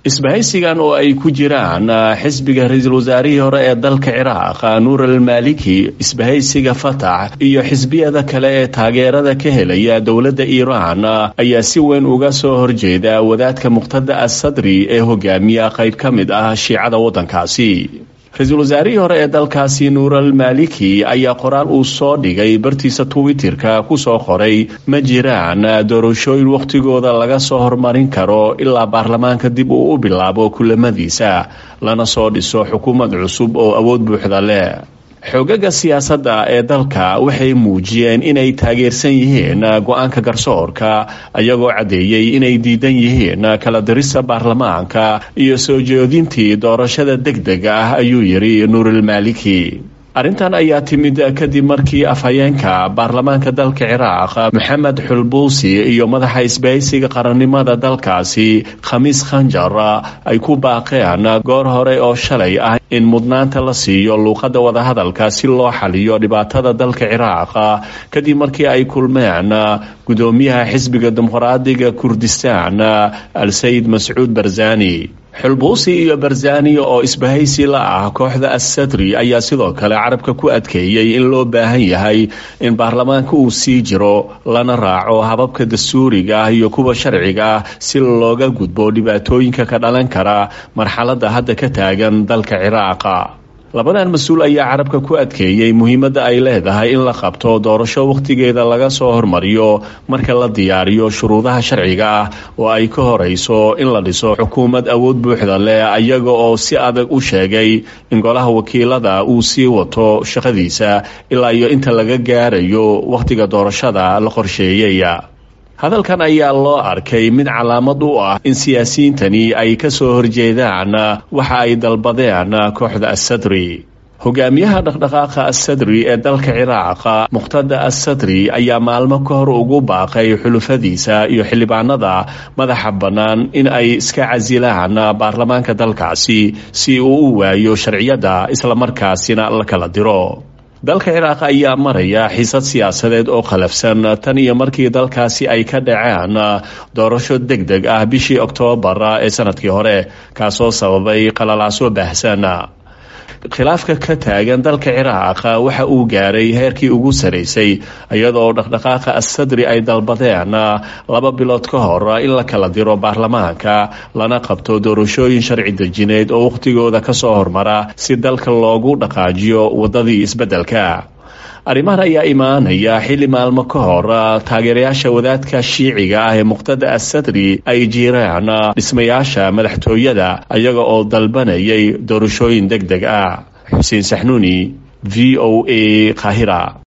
isbahaysigan oo ay ku jiraan xisbiga ra-iisul wasaarihii hore ee dalka ciraaq nuur almaliki isbahaysiga fatax iyo xisbiyada kale ee taageerada ka helaya dowladda iiraan ayaa si weyn uga soo horjeeda wadaadka muqtada asadri ee hogaamiya qayb ka mid ah shiicada waddankaasi ra-iisul wasaarihii hore ee dalkaasi nuur almaliki ayaa qoraal uu soo dhigay bartiisa twitterka kusoo qoray ma jiraan doorashooyin wakhtigooda laga soo hormarin karo ilaa baarlamaanka dib uu u bilaabo kulamadiisa lana soo dhiso xukuumad cusub oo awood buuxda leh xoogaga siyaasadda ee dalka waxay muujiyeen inay taageersan yihiin go-aanka garsoorka ayagoo caddeeyey inay diidan yihiin kala dirista baarlamaanka iyo soo jeedintii doorashada deg deg ah ayuu yidhi nuurilmaliki arrintan ayaa timid kadib markii afhayeenka baarlamaanka dalka ciraaq maxamed xulbuusi iyo madaxa isbahaysiga qarannimada dalkaasi khamiis khanjar ay ku baaqeen goor hore oo shalay ah in mudnaanta la siiyo luuqadda wadahadalka si loo xaliyo dhibaatada dalka ciraaq kadib markii ay kulmeen gudoomiyaha xisbiga dimuqraadiga kurdistaan al sayid mascuud barzani xulbuusi iyo barzani oo isbahaysi la ah kooxda assadri ayaa sidoo kale carabka ku adkeeyey in loo baahan yahay in baarlamaanka uu sii jiro lana raaco hababka dastuuriga ah iyo kuwa sharciga ah si looga gudbo dhibaatooyinka ka dhalan kara marxaladda hadda ka taagan dalka ciraaqa labadan mas-uul ayaa carabka ku adkeeyey muhiimadda ay leedahay in la qabto doorasho wakhtigeeda laga soo hormariyo marka la diyaariyo shuruudaha sharciga ah oo ay ka horeyso in la dhiso xukuumad awood buuxda leh ayaga oo si adag u sheegay in golaha wakiilada uu sii wato shaqadiisa ilaa iyo inta laga gaarayo wakhtiga doorashada la qorsheeyey hadalkan ayaa loo arkay mid calaamad u ah in siyaasiyiintani ay ka soo horjeedaan waxa ay dalbadeen kooxda assadri hogaamiyaha dhaqdhaqaaqa assadri ee dalka ciraaq muqtada assadri ayaa maalmo ka hor ugu baaqay xulufadiisa iyo xildhibaanada madaxa bannaan in ay iska casilaan baarlamaanka dalkaasi si uu u waayo sharciyadda islamarkaasina la kala diro dalka ciraaq ayaa maraya xiisad siyaasadeed oo khalafsan tan iyo markii dalkaasi ay ka dhaceen doorasho deg deg ah bishii oktoobar ee sanadkii hore kaasoo sababay qalalaaso baahsan khilaafka ka taagan dalka ciraaq waxa uu gaaray heerkii ugu saraysay iyadoo dhaqdhaqaaqa assadri ay dalbadeen laba bilood ka hor in la kala diro baarlamaanka lana qabto doorashooyin sharci dejineed oo wakhtigooda ka soo hormara si dalka loogu dhaqaajiyo waddadii isbeddelka arrimahan ayaa imaanaya xilli maalmo ka hor taageerayaasha wadaadka shiiciga ah ee muqtada assadri ay jiraan dhismayaasha madaxtooyada ayaga oo dalbanayay doorashooyin deg deg ah xuseen saxnuuni v o a kahira